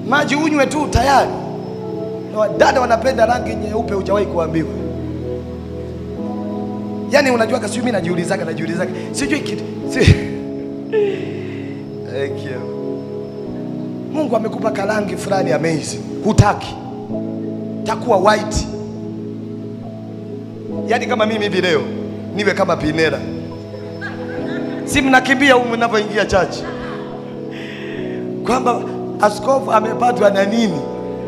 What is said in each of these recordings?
maji unywe tu tayari. Na wadada wanapenda rangi nyeupe, hujawahi kuambiwa. Yaani unajua kasi mimi najiulizaga najiulizaga. Sijui kitu. Si... Thank you. Mungu amekupa karangi fulani amazing. Hutaki. Takuwa white. Yaani kama mimi hivi leo niwe kama Pinera. Si mnakimbia humu mnapoingia chachi. Kwamba askofu amepatwa na nini?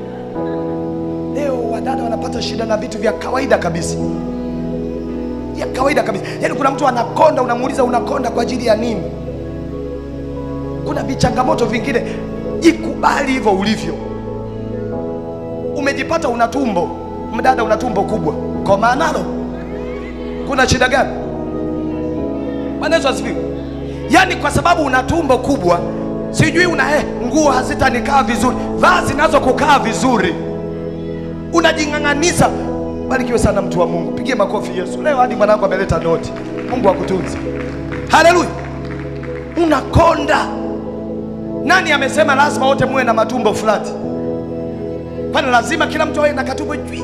Leo wadada wanapata shida na vitu vya kawaida kabisa ya kawaida kabisa. Yaani kuna mtu anakonda, unamuuliza unakonda kwa ajili ya nini? Kuna vichangamoto vingine, jikubali hivyo ulivyo. Umejipata una tumbo, mdada, una tumbo kubwa, koma nalo. Kuna shida gani? Bwana Yesu asifiwe. Yaani kwa sababu una tumbo kubwa, sijui una eh, nguo hazitanikaa vizuri, vaa zinazokukaa vizuri, unajing'ang'aniza Barikiwe sana mtu wa Mungu, pigie makofi Yesu. Leo hadi mwanangu ameleta noti. Mungu akutunze. Haleluya. Unakonda. Nani amesema lazima wote muwe na matumbo fulani? Kwani lazima kila mtu awe na katumbo juu?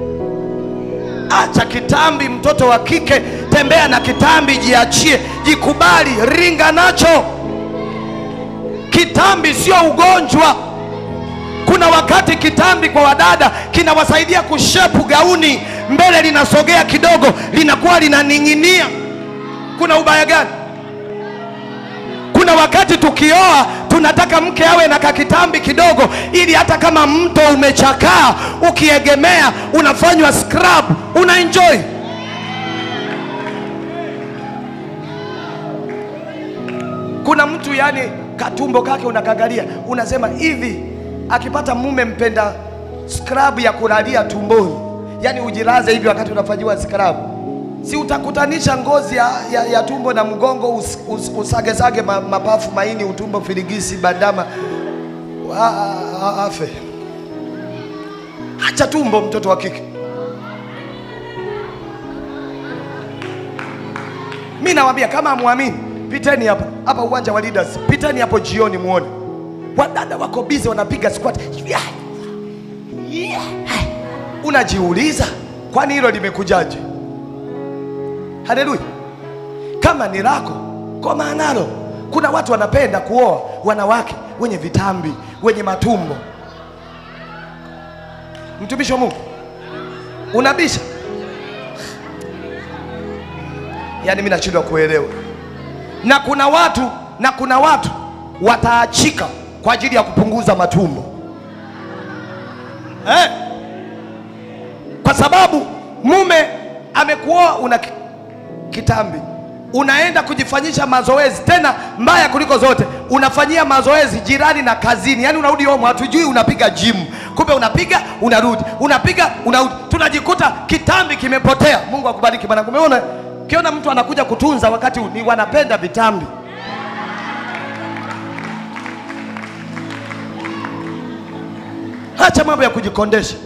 Acha kitambi, mtoto wa kike, tembea na kitambi, jiachie, jikubali, ringa nacho. Kitambi sio ugonjwa. Kuna wakati kitambi kwa wadada kinawasaidia kushepu gauni, mbele linasogea kidogo, linakuwa linaning'inia. Kuna ubaya gani? Kuna wakati tukioa tunataka mke awe na kakitambi kidogo, ili hata kama mto umechakaa, ukiegemea unafanywa scrub, una enjoy. Kuna mtu yani katumbo kake unakagalia, unasema hivi akipata mume mpenda scrub ya kulalia tumboni, yani ujilaze hivi wakati unafanyiwa scrub, si utakutanisha ngozi ya, ya, ya tumbo na mgongo us, us, usagesage ma, mapafu, maini, utumbo, filigisi, bandama a, a, a, afe. Acha tumbo, mtoto wa kike. Mi nawaambia kama amwamini, piteni hapa hapa uwanja wa Leaders, piteni hapo jioni muone wadada wako bize wanapiga squat. Yeah. Yeah. Unajiuliza, kwani hilo limekujaje? Haleluya! Kama ni lako koma nalo. Kuna watu wanapenda kuoa wanawake wenye vitambi, wenye matumbo. Mtumishi wa Mungu, unabisha? Yaani mimi nashindwa kuelewa. Na kuna watu na kuna watu wataachika kwa ajili ya kupunguza matumbo eh? Kwa sababu mume amekuoa una ki- kitambi, unaenda kujifanyisha mazoezi, tena mbaya kuliko zote, unafanyia mazoezi jirani na kazini. Yani unarudi home, hatujui unapiga gym, kumbe unapiga unarudi, unapiga unarudi, tunajikuta kitambi kimepotea. Mungu akubariki bwana. Umeona, ukiona mtu anakuja kutunza wakati ni wanapenda vitambi Acha mambo ya kujikondesha.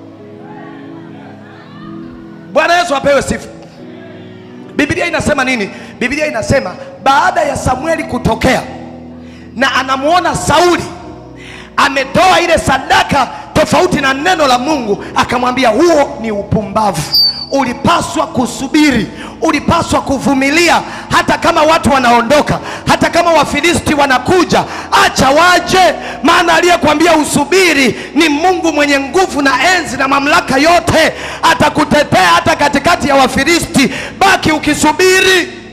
Bwana Yesu apewe sifa. Biblia inasema nini? Biblia inasema baada ya Samueli kutokea na anamuona Sauli ametoa ile sadaka tofauti na neno la Mungu, akamwambia huo ni upumbavu. Ulipaswa kusubiri, ulipaswa kuvumilia, hata kama watu wanaondoka, hata kama Wafilisti wanakuja, acha waje, maana aliyekwambia usubiri ni Mungu mwenye nguvu na enzi na mamlaka yote, atakutetea hata katikati ya Wafilisti. Baki ukisubiri.